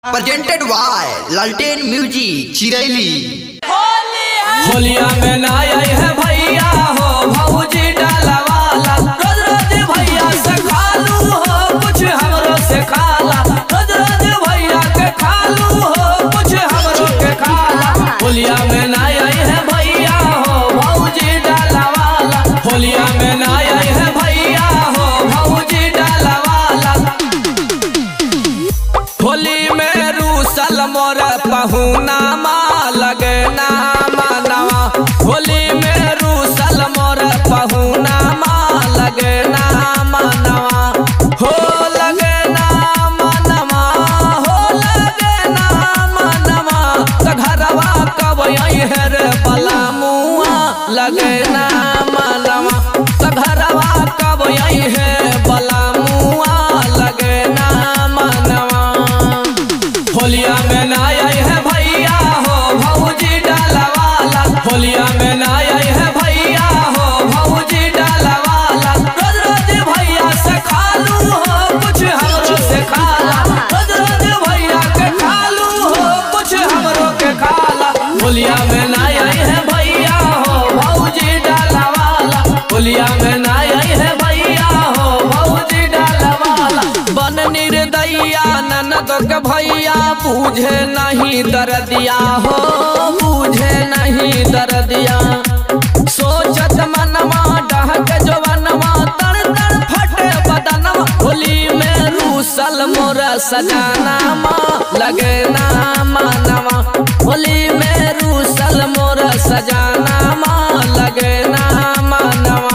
presented by Lalten Music Chiraili होलिया में ना आई है भैया हो भौजी डाला वाला रोज रोज भैया से खालू हो कुछ हमरो से खाला रोज रोज भैया के खालू हो कुछ हमरो के खाला होलिया में ना आई है भैया हो भौजी डाला वाला होलिया में ना आई है भैया हो भौजी डाला वाला होली में रूसल मोर पहुना माँ लगे नामा नवा होली में रूसल मोर पहुना माँ लगे नामा नवा हो लगे नामा नवा हो लगे नामा नवा त घरवा कब है रे पलामुआ लगे नामा नवा त घरवा कब है पलामुआ लगे नामा नवा होलिया में ना आई है भैया हो भौजी डाला वाला होलिया में ना आई है भैया हो भौजी डाला वाला रोज रोज भैया से खालू हो कुछ हमरो से खाला रोज रोज भैया के खालू हो कुछ हमरो के खाला होलिया में ना आई है भैया हो भौजी डाला वाला होलिया में ना आई है भैया हो भौजी डाला वाला बन निर्दैया ननद के भैया पूझे नहीं दर्दिया हो पूझे नहीं दर्दिया सोचत मनवा डहक जवनवा तर तर फटे बदनवा होली में रूसल मोर सजाना माँ लगे ना मानवा होली में रूसल मोर सजाना माँ लगे ना मानवा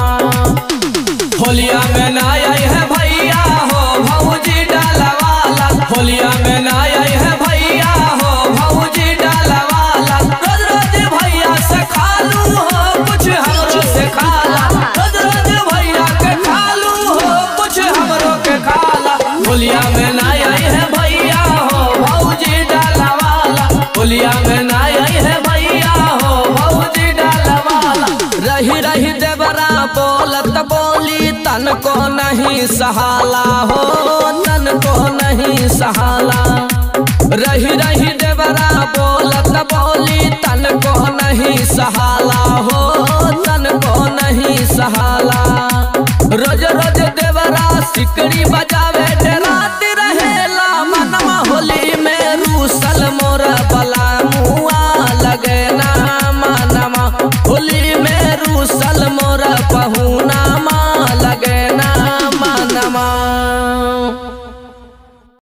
होलिया में ना आई है भैया हो भौजी डाला वाला होलिया में ना आई है भैया हो भौजी डाला वाला रोज रोज भैया से खालू हो कुछ हमरो से खाला रोज रोज भैया के खालू हो कुछ हमरो के खाला होलिया में ना आई है भैया हो भौजी डाला वाला होलिया में ना आई है भैया हो भौजी डाला वाला रही रही देवरा बोलत बोली तन को नहीं सहाला हो तन को नहीं सहाला रही रही देवरा बोलत बोली तन को नहीं सहाला हो तन को नहीं सहाला रोज रोज देवरा सिकड़ी बज